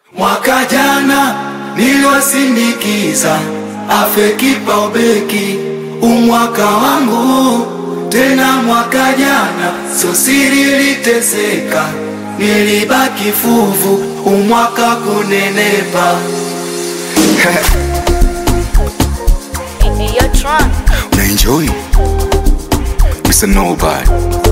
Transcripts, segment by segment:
Mwaka jana niliwasindikiza afe kipa ubeki, umwaka wangu tena. Mwaka jana sio siri, liteseka nilibaki fuvu, umwaka kunenepa. You're drunk. Una enjoy Mr. Nobody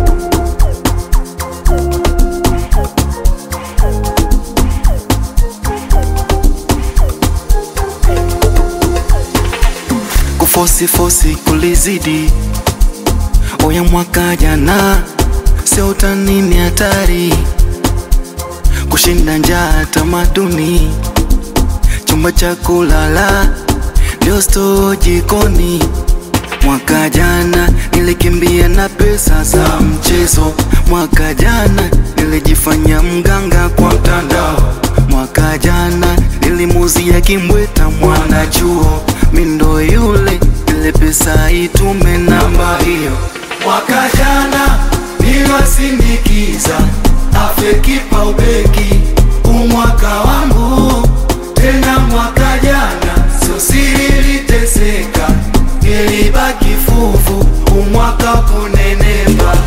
kufosi fosi kulizidi oya mwaka jana sio utani ni hatari kushinda njaa tamaduni chumba cha kulala ndio stoo jikoni Mwaka jana nilikimbia na pesa za mchezo. Mwaka jana nilijifanya mganga kwa mtandao. Mwaka jana nilimuzia kimbweta mwana chuo, mindo yule ile pesa itume namba hiyo. Mwaka jana niliwasindikiza afe kipa ubeki, umwaka wangu tena. Mwaka jana sio siri, liteseka nilibaki fuvu, umwaka kunenepa.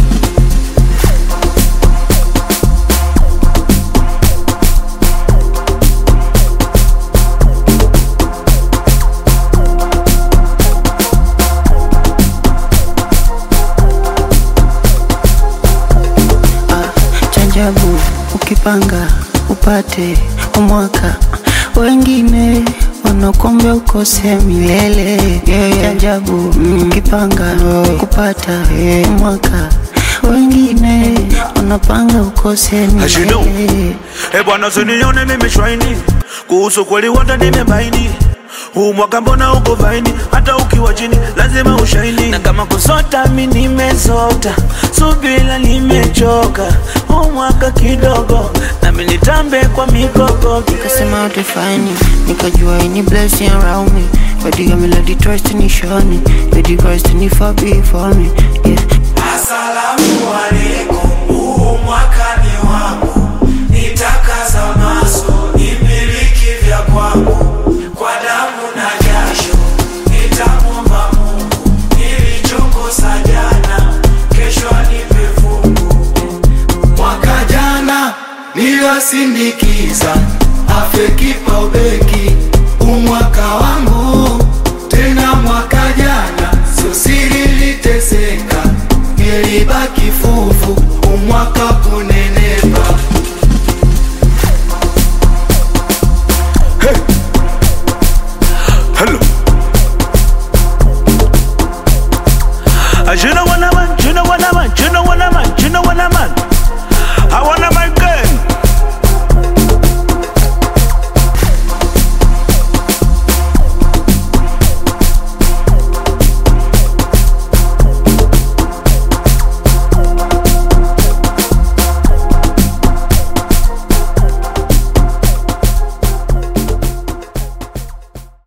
Chanjabu ukipanga upate umwaka, wengine wanakuombea ukose milele. Chanjabu ukipanga kupata umwaka, wengine wanapanga ukose As you know. milele. Eh bwana, usinione mimi shwaini, kuhusu kweli wote nimebaini. Huu mwaka mbona uko vaini, hata ukiwa chini lazima ushaini. Na kama kusota mi nimesota, subila nimechoka. Huu mwaka kidogo nami nitambe kwa mikogo. Nikasema utafani, nikajua ini blessing around me. Katika melody trust ni shoni, katika Christ ni far before me. Yeah. Asalamu alaikum, huu mwaka ni wangu, nitakaza maso nimiliki vya kwangu, kwa damu na jasho nitamwomba Mungu, nilichokosa jana kesho anipe fungu. Mwaka jana niliwasindikiza afe kipa ubeki, umwaka wangu tena. Mwaka jana sio siri, liteseka nilibaki fuvu, umwaka kunenepa. Hello. As you know what